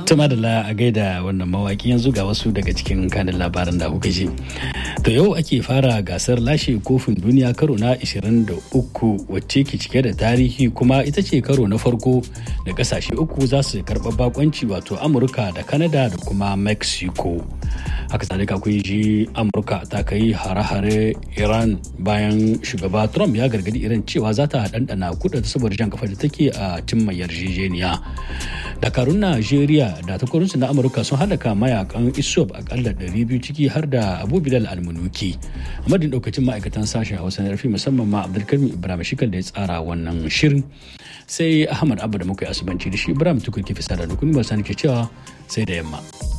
Tuma da a gaida wannan mawaki yanzu ga wasu daga cikin kanin labaran da kuka ji. To yau ake fara gasar lashe kofin duniya karo na 23 wacce ke cike da tarihi kuma ita ce karo na farko da kasashe uku za su karɓa bakonci wato Amurka da Canada da kuma Mexico. Haka zalika kun ji Amurka ta kai hare-hare Iran bayan shugaba Trump ya gargadi Iran cewa za ta ɗanɗana kudin saboda jan kafa da take a cimma yarjejeniya. Dakarun Najeriya da takwarorinsu na Amurka sun halaka mayakan ISOP akalla 200 ciki har da Abu Bilal Almunuki. A madadin daukacin ma'aikatan sashen Hausa na rafi musamman ma Abdulkarim Ibrahim Shikal da ya tsara wannan shirin. Sai Ahmad Abba da muka yi asubanci da shi Ibrahim Tukur ke fisa da dukkan ba ke cewa sai da yamma.